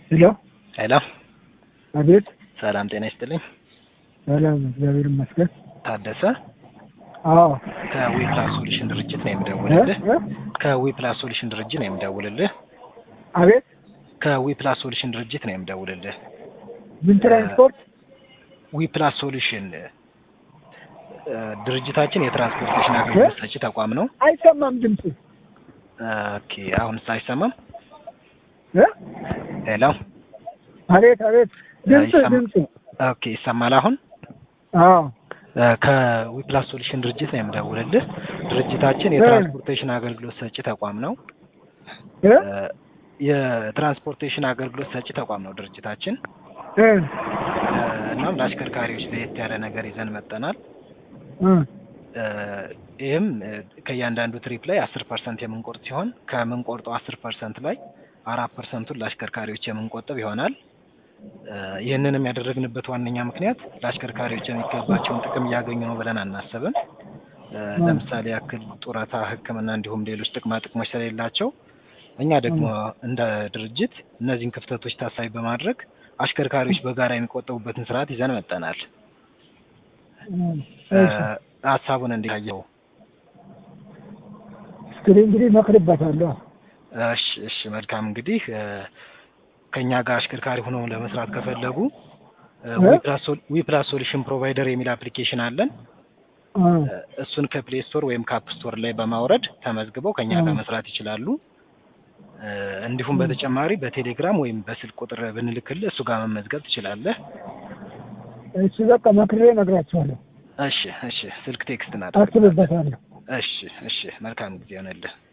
ሄሎ ሄሎ፣ አቤት። ሰላም ጤና ይስጥልኝ። ሰላም፣ እግዚአብሔር ይመስገን። ታደሰ አዎ ከዊፕላስ ሶሉሽን ድርጅት ነው የምደውልልህ። እ? ከዊፕላስ ሶሉሽን ድርጅት ነው የምደውልልህ። አቤት። ከዊፕላስ ሶሉሽን ድርጅት ነው የምደውልልህ። ምን ትራንስፖርት? ዊፕላስ ሶሉሽን እ፣ ድርጅታችን የትራንስፖርቴሽን አገልግሎት ሰጪ ተቋም ነው። አይሰማም ድምፅ። ኦኬ፣ አሁንስ አይሰማም? እ? ሄሎ፣ አቤት፣ አቤት። ድምፅ አይሰማም። ድምፅ። ኦኬ፣ ይሰማል አሁን? አዎ እ፣ ከዊፕላስ ሶሉሽን ድርጅት ነው የምደውልልህ። ድርጅታችን የትራንስፖርቴሽን አገልግሎት ሰጪ ተቋም ነው። እ? እ፣ የትራንስፖርቴሽን አገልግሎት ሰጪ ተቋም ነው ድርጅታችን። እ? እ፣ እናም ለአሽከርካሪዎች ለየት ያለ ነገር ይዘን መጠናል። እ? እ፣ ይህም እ፣ ከእያንዳንዱ ትሪፕ ላይ አስር ፐርሰንት የምንቆርጥ ሲሆን ከምንቆርጠው አስር ፐርሰንት ላይ አራት ፐርሰንቱን ለአሽከርካሪዎች የምንቆጥብ ይሆናል። እ፣ ይህንንም ያደረግንበት ዋነኛ ምክንያት ለአሽከርካሪዎች የሚገባቸውን ጥቅም እያገኙ ነው ብለን አናስብም። እ፣ ለምሳሌ ያክል ጡረታ፣ ሕክምና እንዲሁም ሌሎች ጥቅማ ጥቅሞች ስለሌላቸው እኛ ደግሞ እንደ ድርጅት እነዚህን ክፍተቶች ታሳቢ በማድረግ አሽከርካሪዎች በጋራ የሚቆጠቡበትን ስርዓት ይዘን መጠናል። እ፣ እሺ። ሀሳቡን እንዴት አየኸው? እስክሪ እንግዲህ እመክርበታለሁ። እሺ እሺ መልካም እንግዲህ እ፣ ከእኛ ጋር አሽከርካሪ ሆነው ለመስራት ከፈለጉ እ? ዊፕላስ ሶሉሽን ፕሮቫይደር የሚል አፕሊኬሽን አለን። እ፣ እ፣ እሱን ከፕሌይ ስቶር ወይም ከአፕ ስቶር ላይ በማውረድ ተመዝግበው ከእኛ ጋር እ። መስራት ይችላሉ። እ፣ እንዲሁም በተጨማሪ በቴሌግራም ወይም በስልክ ቁጥር ብንልክልህ እሱ ጋር መመዝገብ ትችላለህ። እሺ በቃ መክሬ እነግራቸዋለሁ። እሺ እሺ ስልክ ቴክስት እናደርግ። አስብበታለሁ። እሺ እሺ መልካም ጊዜ ይሆንልህ።